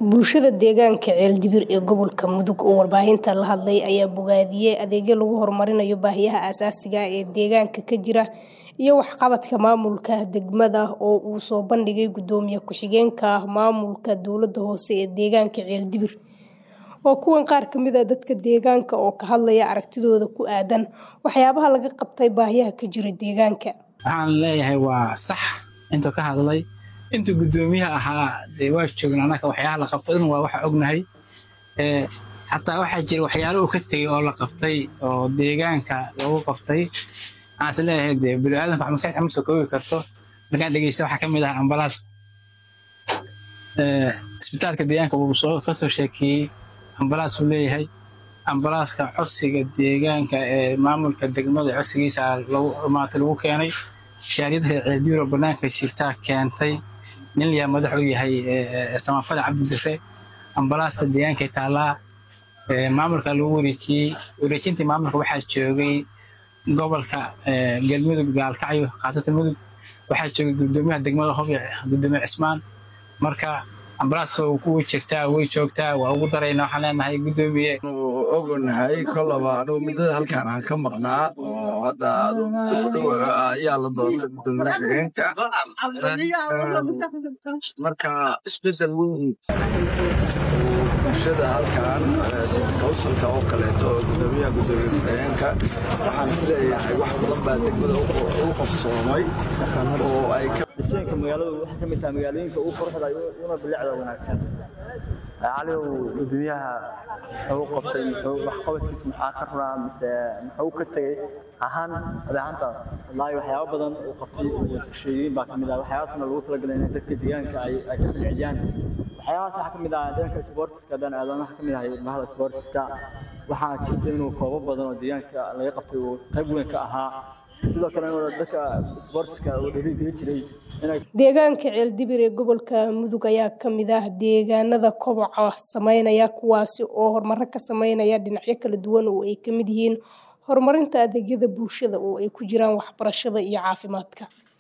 Bulshada deegaanka Ceeldibir ee gobolka Mudug oo warbaahinta la hadlay ayaa bogaadiyay adeegyo lagu horumarinayo baahiyaha aasaasiga ah ee deegaanka ka jira iyo waxqabadka maamulka degmada oo uu soo bandhigay Gudoomiye ku-xigeenka maamulka dowladda hoose ee deegaanka Ceeldibir. Waa kuwan qaar ka mid ah dadka deegaanka oo ka hadlaya aragtidooda ku aaddan waxyaabaha laga qabtay baahiyaha ka jira deegaanka. Waxaan leeyahay waa sax intuu ka hadlay intuu gudoomiyaha ahaa dee waa joogna anaka waxyaalaha la qabto dhan waa waxa ognahay xataa waxaa jira waxyaalo uu ka tegey oo la qabtay oo deegaanka lagu qabtay waxaan is leeyahay dee bini'aadanka wax maskaxda ma soo koobi karto markaan dhegeysta waxaa ka mid ah ambalaas isbitaalka deegaanka wuu soo ka soo sheekeeyey ambalaas uu leeyahay ambalaaska codsiga deegaanka ee maamulka degmada codsigiisa lagu maanta lagu keenay shaariyada reer ceeldiir oo banaanka jirtaa keentay nin liyaa madax u yahay samafada cabdibire ambalaasta deegaankay taallaa maamulka lagu wareejiyey wareejintii maamulka waxaa joogay gobolka galmudug gaalkacyo khaasatan mudug waxaa joogay gudoomiyaha degmada hobic gudoomiye cismaan marka ambalaas way jirtaa way joogtaa waa ugu darayna waxaan leenahay gudoomiye ogonahay kolaba anugu muddada halkaan aan ka maqnaa oo hadda dhow ayaa la doortay gudoomiyaha xigeenka marka isbedel weyn bulshada halkaan city councilka oo kaleeto oo gudoomiyaha gudoomiye xigeenka waxaan isleeyahay wax badan baa degmada u qabsoomay oo ay ka dhiseenka magaaladu waxay ka mid tahay magaalooyinka ugu quruxda una bilicda wanaagsan caliw gudoomiyaha wuxuu qabtay waxqabadkiisa maxaa ka runaa mise muxuu ka tegey ahaan adeecanta wallaahi waxyaabo badan uu qabtay sheegiin baa kamid ah waxyaabaasna lagu talagalay in dadka deegaanka ay ka bilciyaan waxyaabahaas waxaa ka mid ah dhanka sportiska dan aadanaha ka mid ah ilmaha sportiska waxaa jirta inuu koobo badan oo deegaanka laga qabtay uu qayb weyn ka ahaa sidoo kale inuu dadka sportiska uu dhiirigeli jiray deegaanka ceeldibir ee gobolka mudug ayaa ka mid ah deegaanada koboca sameynaya kuwaasi oo horumaro ka sameynaya dhinacyo kala duwan oo ay ka mid yihiin horumarinta adeegyada bulshada oo ay ku jiraan waxbarashada iyo caafimaadka